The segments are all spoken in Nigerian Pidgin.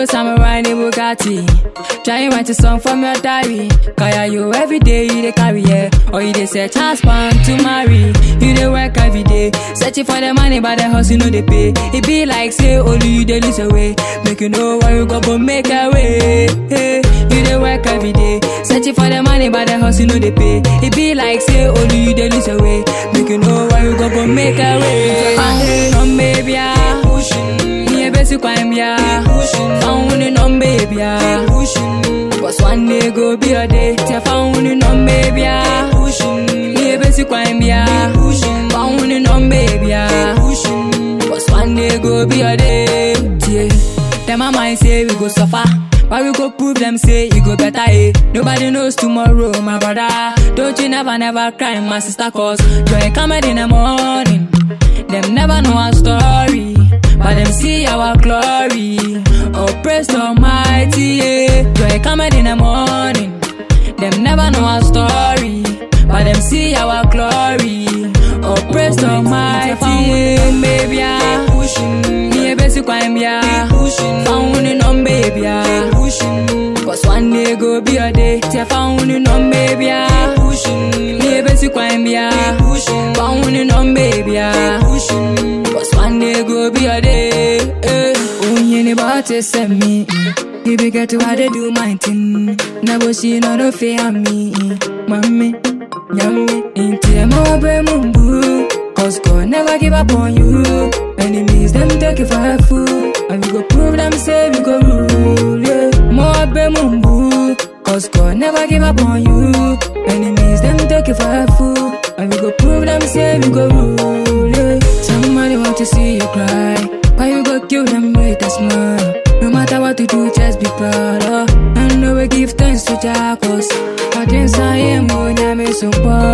samurai in Bugatti. Try write a song from your diary. Kaya you every day you dey carry yeah. Or you dey search husband to marry. You dey work every day, searching for the money, but the hustle no dey pay. It be like say only you dey lose away. Make you know where you go, but make a way. Hey, you dey work every day, searching for the money, but the hustle no dey pay. It be like say only you dey lose away. Make you know where you go, but make a way. Hey, come baby, yeah. Me a basic crime, yeah. Found in on baby, yeah. Cause one day go be a day. Te found in on baby, yeah. Me a basic crime, yeah. Found in on baby, yeah. Cause one day go be a day. Yeah. Them a mind say we go suffer. But we go prove them say you go better, eh? Nobody knows tomorrow, my brother. Don't you never, never cry, my sister, cause joy coming in the morning. Them never know our story, but them see our glory. Oh, praise the Almighty, yeah. Joy coming in the morning. Them never know our story, but them see our glory. Oh, praise the Almighty, yeah. Baby, yeah. Me a basic crime, yeah. Found in on baby, yeah. Cause one day go be a day. Te found in on baby, yeah. Me a basic crime, yeah. Found in on baby, yeah. Cause one day go be a day. Eh. Oh, you ain't about to send me. You be get to how they do my thing. Never see no no fear me. Mommy, yummy. Into them over mumbu. Cause God never give up on you. Enemies, them take it for her food. And we go prove them say we go rule. Yeah. More be mumbu. Cause God never give up on you. Enemies, them take it for her food. And we go prove them say we go rule. Yeah. Somebody want to see you cry. Why you go kill them with a smile? No matter what you do, just be proud of. And know we give thanks to Jacobs. But inside him, oh, nyame some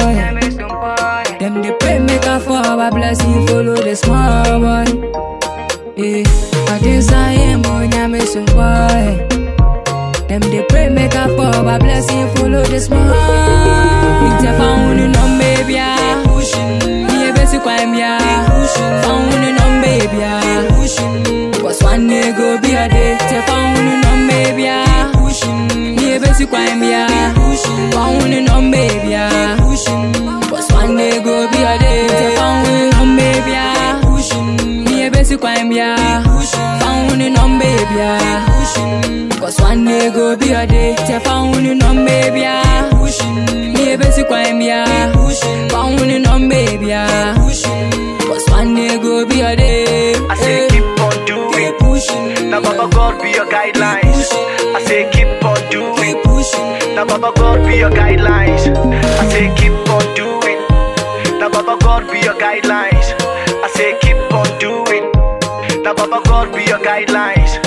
boy. Them they pray make a for our blessing, follow the small one. Yeah, but inside him, oh, nyame some boy. Them they pray make a for our blessing, follow the small. It's a found in on baby, yeah. Me a basic crime, yeah. Found in on baby, yeah. Cause one day go be a day. Te found in on baby, yeah. Me a basic crime, yeah. Found in on baby, yeah. Cause one day go be a day. Te found in on baby, yeah. Me a basic crime, yeah. Found in on baby, yeah. Cause one day go be a day. Te found in on baby, yeah. Me a basic crime, yeah. Found in on baby, yeah. Cause one day go be a day. I say keep on doing. Now Baba God be your guidelines. I say keep on doing. Now Baba God be your guidelines. I say keep on doing. Now Baba God be your guidelines. I say keep on doing. Now Baba God be your guidelines.